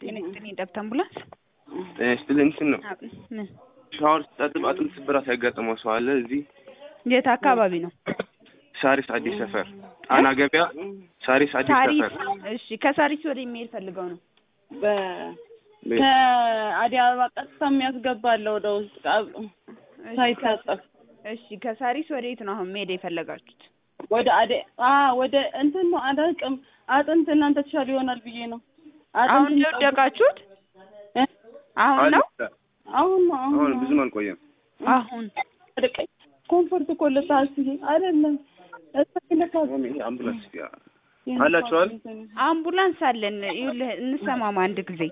ጤና ይስጥልኝ ደብተ አምቡላንስ ጤና ይስጥልኝ እንትን ነው አብ- ምን ሻወር ስታጥብ አጥንት ስብራት ያጋጠመው ሰው አለ እዚህ የት አካባቢ ነው? ሳሪስ አዲስ ሰፈር ጣና ገበያ ሳሪስ አዲስ ሳሪስ ሰፈር እሺ ከሳሪስ ወደ የሚሄድ ፈልገው ነው በ- ቤት ከአዲስ አበባ ቀጥታ የሚያስገባለ ወደ ውስጥ ቃ- እሺ፣ ሳይታጠፍ እሺ ከሳሪስ ወደ የት ነው አሁን መሄድ የፈለጋችሁት? ወደ አደ አ ወደ እንትን ነው አላውቅም። አጥንት እናንተ ተሻለ ይሆናል ብዬ ነው። አጥንት አሁን ነው የሚጠብቅ- የወደቃችሁት? እ? አሁን ነው አሁን ነው አሁን አሁን ነው። ብዙም አልቆየም አሁን አደቀኝ ኮምፎርት እኮ ልታስይ አይደለም እሰክለካ ይሄ አምቡላንስ ያ- አላችኋል? አምቡላንስ አለን። ይኸውልህ እንሰማማ አንድ ጊዜ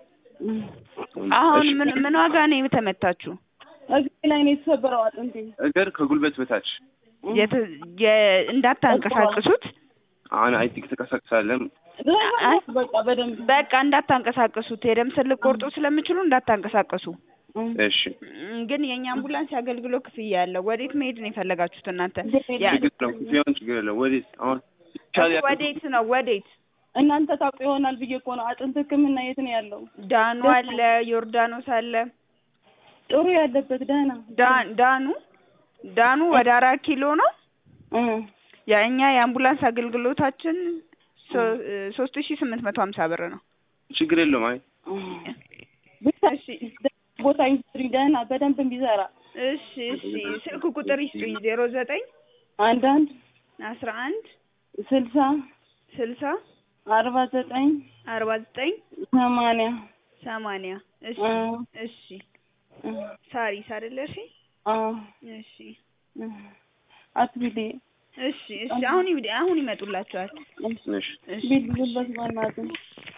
አሁን እሺ። ምን ምን ዋጋ ነው የተመታችሁ? እግሬ ላይ ነው የተሰበረው አጥንቴ። እግር ከጉልበት በታች የት- የ- እንዳታንቀሳቅሱት አሁን አይ ቲንክ ተቀሳቅሳለም አይ በቃ በደንብ በቃ እንዳታንቀሳቅሱት የደም ስር ልቆርጡ ስለምችሉ እንዳታንቀሳቅሱ። እሺ እም፣ ግን የእኛ አምቡላንስ የአገልግሎት ክፍያ አለው። ወዴት መሄድ ነው የፈለጋችሁት እናንተ? ያ- ችግር ነው ክፍያውን ችግር የለም ወዴት አሁን ይቻል ያ- ወዴት ነው ወዴት? እናንተ ታውቁ ይሆናል ብዬ እኮ ነው። አጥንት ሕክምና የት ነው ያለው? ዳኑ አለ፣ ዮርዳኖስ አለ። ጥሩ ያለበት ደህና ዳ- ዳኑ ዳኑ ወደ አራት ኪሎ ነው። እ የእኛ የአምቡላንስ አገልግሎታችን ሶ- ሶስት ሺ ስምንት መቶ ሀምሳ ብር ነው። ችግር የለውም አይ ብቻ እሺ ቦታ ይስጥሪ ደህና በደንብ ቢሰራ እሺ እሺ ስልክ ቁጥር ይስጡኝ ዜሮ ዘጠኝ አንድ አንድ አስራ አንድ ስልሳ ስልሳ አርባ ዘጠኝ አርባ ዘጠኝ ሰማንያ ሰማንያ እሺ እ እሺ እ ሳሪስ አይደለ? እሺ አ እሺ እ አትቢሊ እሺ እሺ አሁን ይውዲ አሁን ይመጡላችኋል። እሺ እሺ ቢል ልበስ በእናትህ